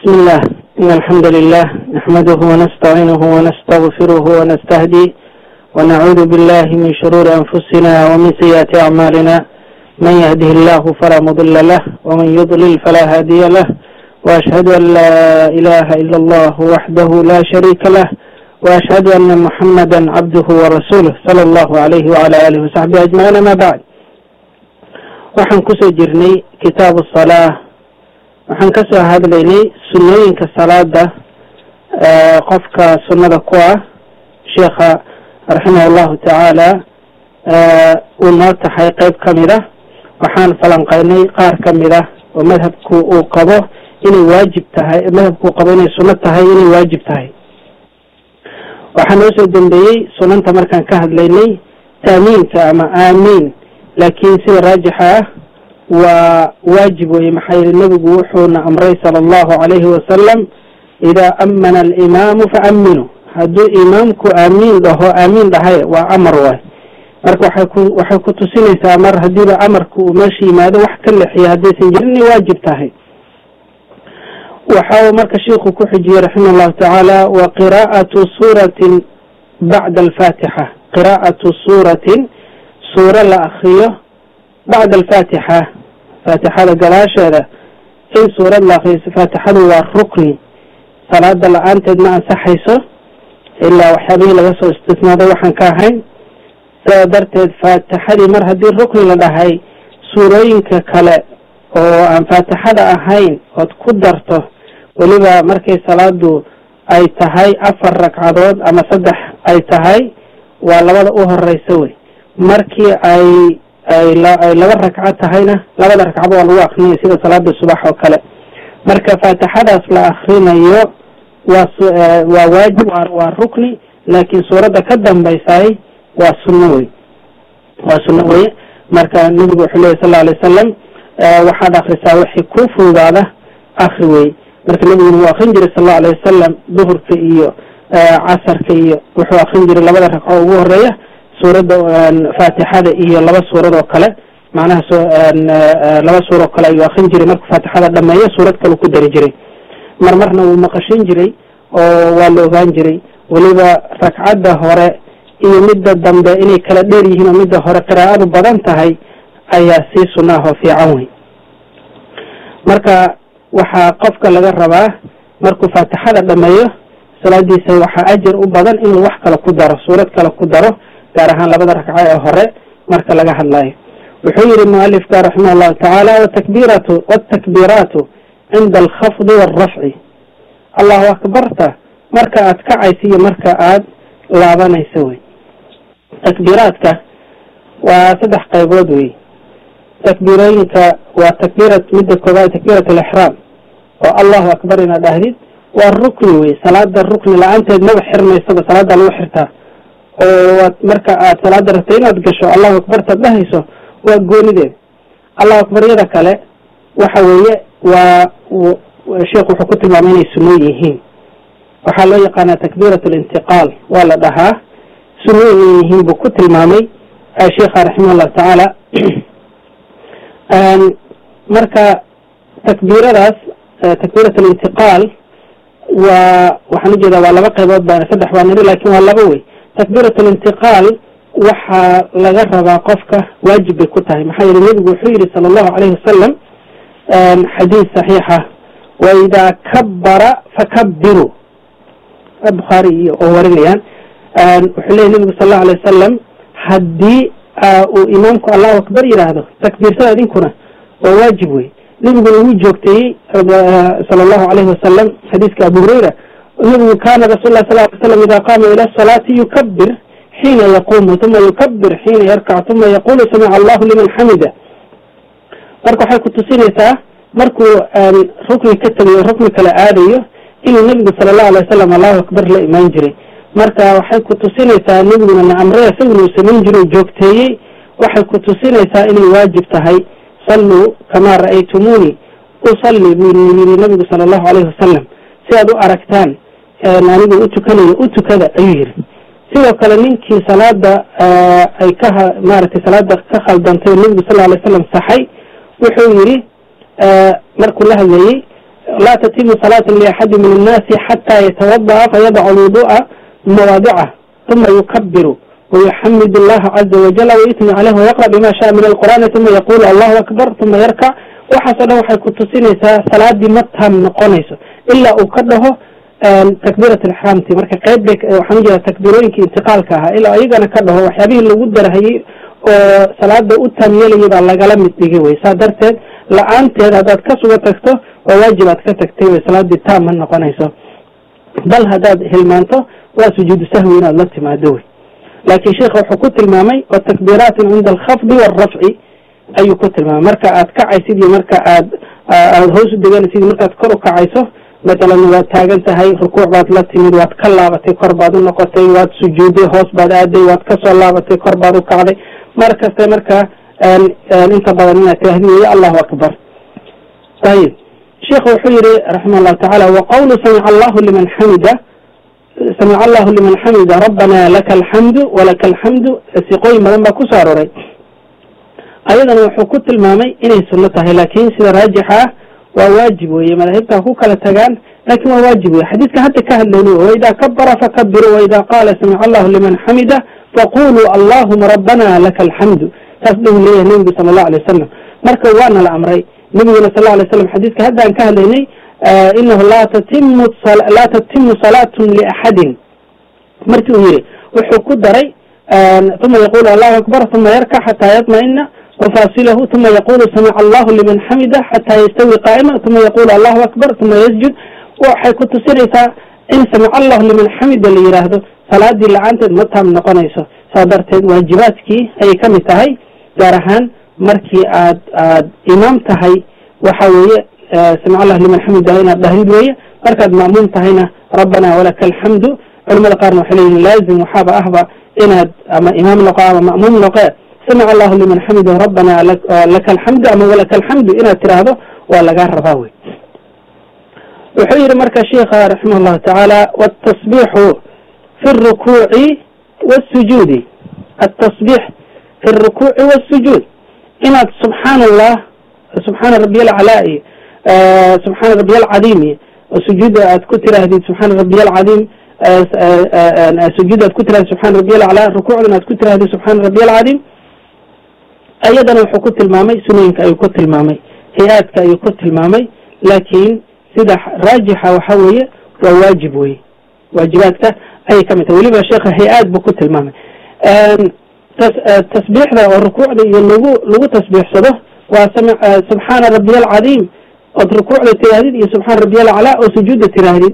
بسم الله إن الحمد لله نحمده ونستعينه ونستغفره ونستهديه ونعوذ بالله من شرور أنفسنا ومن سيئات أعمالنا من يهده الله فلا مضل له ومن يضلل فلا هادي له وأشهد أن لا إله إلا الله وحده لا شريك له وأشهد أن محمدا عبده ورسوله صلى الله عليه وعلى آله وصحبه أجمعين ما بعد waxaan kusoo jirnay kitaabu salaa waxaan ka soo hadlaynay sunnooyinka salaada qofka sunnada ku ah sheekha raximah allahu tacaala uu noo tahay qeyb ka mid ah waxaan falanqaynay qaar ka mid ah oo madhabku uu qabo inay waajib tahay madhabku uu qabo inay sunno tahay inay waajib tahay waxaa noo soo dambeeyey sunanta markaan ka hadlaynay taamiinka ama aamiin laakiin sida raajixa ah waa waajib weye maxaa yili nebigu wuxuuna amray sala allahu calayhi wasalam idaa amana alimaamu faaminu hadduu imaamku aamiin dhaho aamiin dhahay waa amar waay marka waxay ku waxay ku tusinaysaa mar haddiiba amarka uu meesha yimaado wax ka lexiya haddaysan jirin inay waajib tahay waxa uu marka shiiku ku xijiyey raximah allahu tacaala wa qiraa'atu suuratin bacda alfaatixa qiraa'atu suuratin suuro la akriyo bacda alfaatixa faatixada gadaasheeda in suurad la akriyo faatixadu waa rukni salaada la-aanteed ma ansaxayso ilaa waxyaabihii laga soo istisnaaday waxaan ka ahayn sidaa darteed faatixadii mar haddii rukni la dhahay suurooyinka kale oo aan faatixada ahayn ood ku darto weliba markay salaadu ay tahay afar ragcadood ama saddex ay tahay waa labada u horeysa wey markii ay ay ay laba ragco tahayna labada ragcaba waa lagu akrinaya sida salaada subax oo kale marka faatixadaas la akrinayo waa waa waajib waa rukni laakiin suuradda ka dambaysaay waa sunno wey waa sunno weye marka nebigu wuxuu lehy sal lla alay wasalam waxaad akrisaa wixii ku fududaada akri wey marka nebiguna wuu akrin jiray sal allau alayh wasalam duhurka iyo casarka iyo wuxuu akrin jiray labada ragco ugu horeeya suuradda faatixada iyo laba suurad oo kale macnaha so laba suura oo kale ayuu akrin jiray markuu faatixada dhameeyo suurad kale ku dari jiray mar marna wuu maqashin jiray oo waa la ogaan jiray weliba ragcadda hore iyo midda dambe inay kala dheer yihiin oo midda hore qiraa'adu badan tahay ayaa sii sunnaah oo fiican wey marka waxaa qofka laga rabaa markuu faatixada dhameeyo salaadiisa waxaa ajar u badan inuu wax kale ku daro suurad kale ku daro gaar ahaan labada ragco ee hore marka laga hadlayo wuxuu yihi mualifka raximah allahu tacaala watakbiratu watakbiiraatu cinda alkhafdi waalrafci allahu akbarta marka aad kacaysa iyo marka aad laabanayso wey takbiiraadka waa saddex qaybood wey takbiirooyinka waa takbiira midda koobaad takbiirat alixraam oo allahu akbar inaad dhahdid waa rukni wey salaada rukni la-aanteed maba xirmaysaba salaada lagu xirtaa oo marka aad salaada rabta inaad gasho allahu akbartaad dhahayso waa goonideed allahu akbaryada kale waxa weeye waa sheekhu wuxuu ku tilmaamay inay sunno yihiin waxaa loo yaqaanaa takbiirat alintiqaal waa la dhahaa sunno inay yihiin buu ku tilmaamay sheekha raximah allahu tacaala marka takbiiradaas takbiirat alintiqaal waa waxaan ujeedaa waa laba qaybood baa saddex baa niri lakin waa laba wey takbiirat alintiqaal waxaa laga rabaa qofka waajib bay ku tahay maxaa yeele nebigu wuxuu yihi sala allahu alayhi wasalam xadiis saxiixa wa idaa kabara fakabiru bukhaari iyo oo warinayaan wuxuu leeyay nebigu sal allahu alay wasalam haddii uu imaamku allahu akbar yidhaahdo takbiirsada idinkuna waa waajib wey nebiguna wuu joogteeyey sala allahu alayhi wasalam xadiiska abu hurayra nebigu kana rasul lah sal ly slam ida qaama ila salaati yukabir xiina yaqumu uma yukabir xiina yarkac uma yaqulu samica allahu liman xamida marka waxay ku tusinaysaa markuu rukni ka tegayo rukni kale aadayo inuu nebigu sala allahu alay wasalam allahu akbar la imaan jiray marka waxay ku tusinaysaa nebiguna na amray isaguna uu samayn jiro joogteeyey waxay ku tusinaysaa inay waajib tahay salluu kamaa ra'aytumuuni usalli buu yiri nebigu sala allahu alayhi wasalam si aad u aragtaan anigu u tukanayo u tukada ayuu yiri sidoo kale ninkii salaada ay ka maaragtay salaada ka khaldantay oo nebigu sal alay slam saxay wuxuu yidhi markuu la hadlayey laa tatimu salaatu liaxadi min annaasi xataa yatawada'a fayadacu lwudu'a mawaadicah uma yukabiru ويحمد الله عز وجل ويثني عليه ويقرأ بما شاء من القرآن ثم يقول الله أكبر ثم يركع waxaasoo dhan waxay ku tusinaysaa salaadii ma taam noqonayso ilaa uu ka dhaho takbiirat alixraamti marka qayb bay waxaan ujeeda takbiirooyinkii intiqaalka ahaa ilaa iyagana ka dhaho waxyaabihii lagu darahayey oo salaada u taam yeelayay baa lagala mid dhigay wey saa darteed la-aanteed haddaad ka suga tagto waa waajib aad ka tagtay wey salaadii taam ma noqonayso bal haddaad hilmaanto waa sujuudu sahwi inaad la timaado wey laakiin sheikha wuxuu ku tilmaamay wa takbiiraatin cinda alkhafdi waalrafci ayuu ku tilmaamay marka aad kacaysid iyo marka aad aad hoos u deganaysid markaad kor u kacayso matalan waad taagan tahay rukuuc baad la timid waad ka laabatay kor baad u noqotay waad sujuuday hoos baad aaday waad kasoo laabatay kor baad u kacday mar kaste marka inta badan inaad tirahdi weeye allahu akbar ayib sheikhu wuxuu yihi raximah llahu tacaala wa qawlu samica allahu liman xamida samica allahu liman xamida rabbana laka alxamdu walaka alxamdu siqooyin badan baa kusoo aroray ayadana wuxuu ku tilmaamay inay sunno tahay laakin sida raajixa ah waa waajib weye madaahibta ku kala tagaan lakin waa waajib weye xadiidka hadda ka hadlayni waida kabara fakabiru waida qaala samica allahu liman xamida faquluu allahuma rabbana laka alxamdu saas buu leeyahay nebigu sala allahu alay wasalam marka waana la amray nebiguna sal alay slam xadiidka hadda aan ka hadlaynay inahu laa tatimu laa tatimu salaatun liaxadin markii uu yihi wuxuu ku daray uma yaqulu allahu akbar uma yarkac xataa yatma'ina wafasilahu uma yaqulu samica allahu liman xamida xataa yastawi qaa'ima uma yaqulu allahu akbar uma yasjud waxay ku tusinaysaa in samica allahu liman xamida la yidhaahdo salaadii la-aanteed ma taam noqonayso saa darteed waajibaadkii ayay ka mid tahay gaar ahaan markii aad aad imaam tahay waxa weeye samic allah liman xamida inaad dhahdid weeye markaad ma'muum tahayna rabbana walaka alxamdu culamada qaarna waxay leeyihin laazim waxaaba ahba inaad ama imaam noqo ama ma'muum noqe samic allahu liman xamida rabbana laka alxamdu ama walaka alxamdu inaad tiraahdo waa lagaa rabaa wey wuxuu yihi marka sheikha raximah llahu tacaala wtasbixu fi rukuuci wاsujuudi atasbix fi rukuuci wاsujuud inaad subxaan allah subxaana rabiy alcalaa iyo subxaana rabiy alcadiim iyo sujuuda aad ku tiraahdid subxaana rabiy alcadiim sujuuda aad ku tirahdid subxaana rabiy alcalaa rukuucdana aad ku tirahdid subxaana rabiy alcadiim ayadana wuxuu ku tilmaamay sunooyinka ayuu ku tilmaamay hay-aadka ayuu ku tilmaamay laakiin sida raajixa waxa weeye waa waajib weye waajibaadka ayay ka mid tahay weliba sheekha hay-aad buu ku tilmaamay tasbiixda oo rukuucda iyo lagu lagu tasbiixsado waa subxaana rabiy alcadiim ood rukuucda tiraahdid iyo subxaana rabiy alcalaa oo sujuudda tiraahdid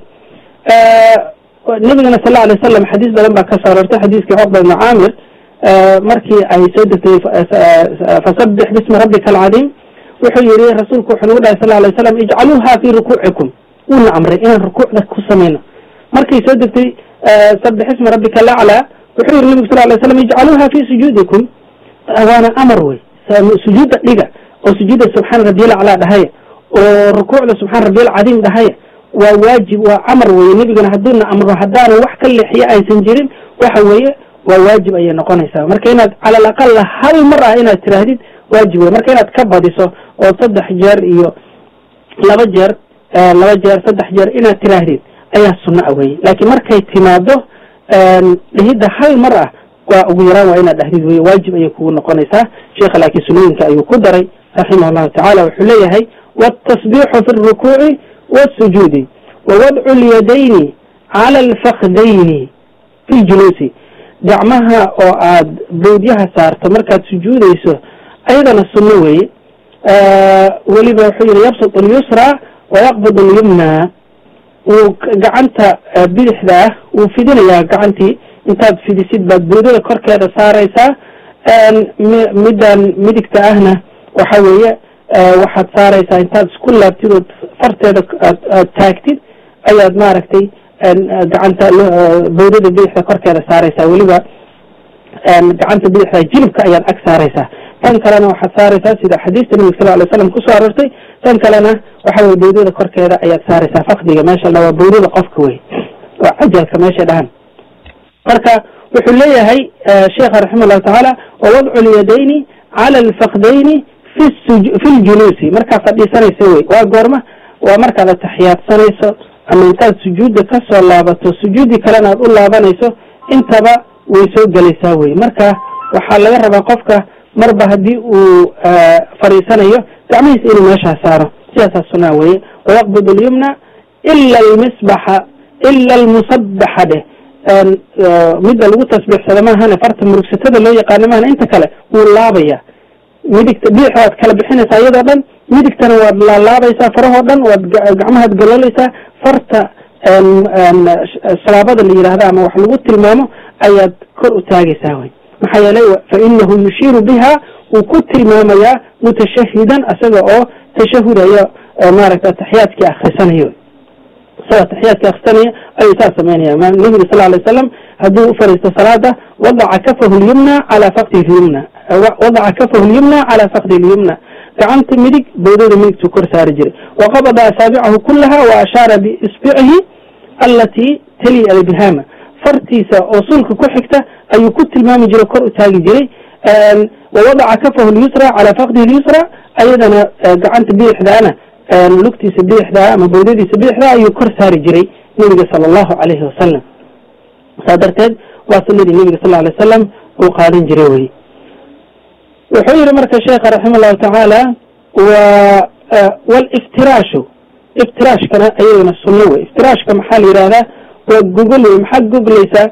nabigana sal alay slam xadiis badan baa ka soo aroortay xadiiskii cuqba ibni caamir markii ay soo degtay fasabix bismi rabbika alcadiim wuxuu yihi rasuulku wuxuu nagu dhahay sal alay slam ijcaluuha fi rukuucikum wuuna amray inaan rukuucda ku samayno markay soo degtay sabix ismi rabbika alaclaa wuxuu yihi nabigu sal lay slam ijcaluuha fi sujuudikum waana amar wey sujuudda dhiga oo sujuudda subxaana rabiy alcalaa dhahaya oo rukuucda subxaana rabiy alcadiim dhahaya waa waajib waa amar weye nebigana hadduuna amro haddaanu wax ka leexiyo aysan jirin waxa weeye waa waajib ayay noqonaysaa marka inaad cala alaqala hal mar ah inaad tiraahdid waajib wey marka inaad ka badiso oo saddex jeer iyo laba jeer laba jeer saddex jeer inaad tiraahdid ayaa sunno a weye laakiin markay timaado dhihidda hal mar ah waa ugu yaraan waa inaad dhahdid weye waajib ayay kugu noqonaysaa sheekha laakiin sunooyinka ayuu ku daray raximah llahu tacala wuxuu leeyahay wاtasbixu fi اrukuuci wاsujuudi wawadcu اlyadayni cala alfakdayni fi ljuluusi gacmaha oo aad bowdyaha saarto markaad sujuudayso ayadana sunno weeye weliba wuxuu yihi yabsut اlyusra wayaqbid اlyumna wuu gacanta bidixda ah wuu fidinayaa gacantii intaad fidisid baad bowdada korkeeda saaraysaa middan midigta ahna waxa weeye waxaad saaraysaa intaad isku laabtid ood farteeda aad taagtid ayaad maaragtay gacanta bowdada bidixda korkeeda saaraysaa weliba gacanta bidixda jilibka ayaad ag saaraysaa tan kalena waxaad saaraysaa sida xadiista nabig sal lay slam kusoo aroortay tan kalena waxa weye bowdada korkeeda ayaad saaraysaa fakdiga meesha la waa bowdada qofka wey waa cajalka meesha dhahan marka wuxuu leeyahay sheekha raximah llahu tacaala wawadcu lyadayni cala alfakdayni fi fi ljuluusi markaa fadhiisanaysa wey waa goorma waa markaad ataxiyaadsanayso ama intaad sujuudda ka soo laabato sujuuddii kalena aad u laabanayso intaba way soo gelaysaa wey marka waxaa laga rabaa qofka marba haddii uu fadhiisanayo gacmihiisa inuu meeshaa saaro sidaasaa sunaa weye wayaqbid alyumna ila almisbaxa ila almusabaxa dheh midda lagu tasbiixsado maahane farta murugsatada loo yaqaano maahane inta kale wuu laabaya midigta bidixda waad kala bixinaysaa iyadoo dhan midigtana waad laalaabaysaa farahoo dhan waad gacmahaad galoolaysaa farta salaabada la yidhaahda ama wax lagu tilmaamo ayaad kor u taagaysaa wey maxaa yeelay fa inahu yushiiru biha wuu ku tilmaamayaa mutashahidan isaga oo tashahudayo maaragta ataxiyaadkii akrisanayo isagoo ataxiyaadkii akrisanaya ayuu saas samaynaya nabiga sal alay slam hadduu u fariisto salaada wadaca kafahu lyumna calaa fakdihi lyumna wadaca kafahu lyumna calaa fakdi lyumna gacanta midig bawdada midigtuu kor saari jiray waqabada asaabicahu kulaha wa ashaara biisbicihi alatii tali albihama fartiisa oo sulka ku xigta ayuu ku tilmaami jiray kor u taagi jiray wawadaca kafahu lyusra calaa fakdihi lyusra ayadana gacanta bidixdaana lugtiisa bidixdaa ama bawdadiisa bidixdaa ayuu kor saari jiray nebiga sala allahu calayhi wasalam saa darteed waa sunadii nebiga sal alay wasalam uu qaadan jiray wey wuxuu yihi marka sheekha raxima allahu tacaala wa waliftiraashu iftiraashkana ayadana sunno wey iftiraashka maxaa la yidhahdaa waa gogol wey maxaad goglaysaa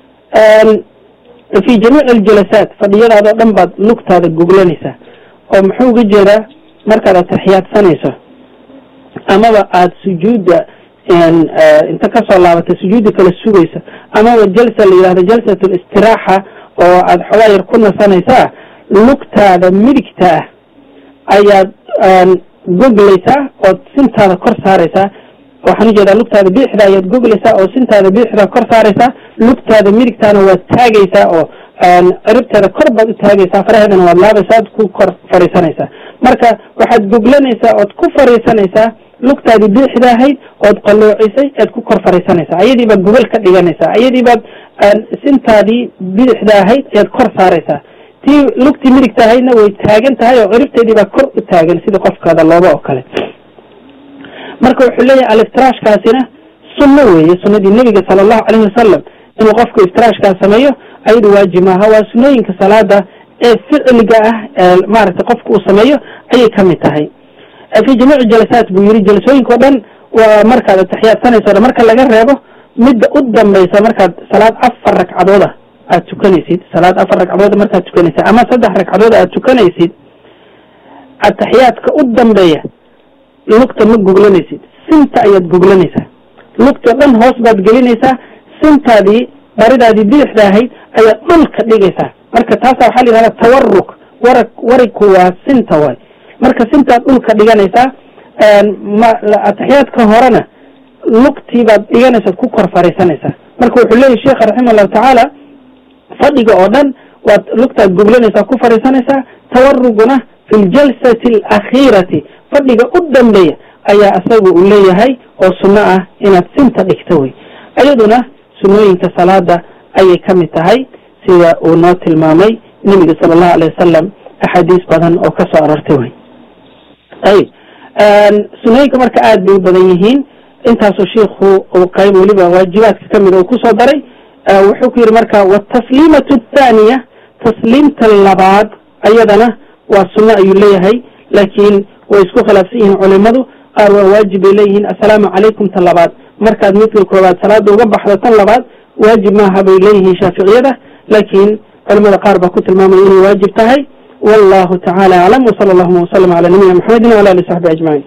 fi jamiic aljalasaat fadhiyadaadoo dhan baad lugtaada goglanaysaa oo muxuu uga jeedaa markaad ataxiyaadsanayso amaba aada sujuudda inta kasoo laabatay sujuudda kala sugaysa amaba jalsa la yidhahdo jalsat listiraaxa oo aada xogaa yar ku nasanaysaa lugtaada midigta ah ayaad goglaysaa ood sintaada kor saaraysaa waxaan ujeedaa lugtaada biixda ayaad goglaysaa oo sintaada biixda kor saaraysaa lugtaada midigtaana waad taagaysaa oo ciribteeda kor baad u taagaysaa faraheedana waad laabaysaa ad ku kor fadhiisanaysaa marka waxaad goglanaysaa ood ku fadhiisanaysaa lugtaadii biixda ahayd ood qaloocisay ead ku kor fadhiisanaysaa ayadii baad gogol ka dhiganaysaa ayadii baad sintaadii bidixda ahayd ayaad kor saaraysaa tii lugtii midigta ahaydna way taagan tahay oo ciribteedii baa kor u taagan sida qofkaada looba oo kale marka wuxuu leeyahay aliftiraashkaasina sunno weeye sunnadii nebiga sala allahu calayhi wasalam inuu qofku iftiraashkaas sameeyo ayadu waajib maaha waa sunnooyinka salaada ee ficliga ah ee maaragtay qofku uu sameeyo ayay ka mid tahay fi jamiici jalasaat buu yidhi jalasooyinka o dhan waa markaad ataxiyaadsanayso o dhan marka laga reebo midda u dambaysa markaad salaad afar ragcadooda aad tukanaysid salaad afar ragcadood markaad tukanaysid ama saddex ragcadood aad tukanaysid ataxiyaadka u dambeeya lugta ma goglanaysid sinta ayaad goglanaysaa lugta dhan hoos baad gelinaysaa sintaadii baridaadii bidixda ahayd ayaad dhulka dhigaysaa marka taasa waxaa la yidhahdaa tawaruk wara wariku waa sinta waay marka sintaad dhulka dhiganaysaa ataxiyaadka horena lugtii baad dhiganaysaad ku kor fariisanaysaa marka wuxuu leeyahy sheekha raxima allahu tacaala fadhiga oo dhan waad lugtaad goglanaysaa ku fadhiisanaysaa tawaruguna fi ljalsati alakhiirati fadhiga u dambeeya ayaa isagu uu leeyahay oo sunno ah inaad sinta dhigto wey iyaduna sunnooyinka salaada ayay ka mid tahay sida uu noo tilmaamay nebiga sala allahu alay wasalam axaadiis badan oo ka soo arortay wey ayib sunnooyinka marka aad bay u badan yihiin intaasuu shiikhu uu qayb weliba waajibaadka ka mida uu kusoo daray wuxuu ku yidhi marka watasliimatu athaaniya tasliimta labaad ayadana waa sunno ayuu leeyahay laakiin way isku khilaafsan yihiin culimadu qaar waa waajib bay leeyihiin assalaamu calaykum ta labaad markaad midka koowaad salaada uga baxdo tan labaad waajib maaha bay leeyihiin shaaficiyada laakiin culimada qaar baa ku tilmaamaya inay waajib tahay wallahu tacala aclam wsala allahuma wasalam cala nabiyina maxamedin wala ali saxbi ajmaciin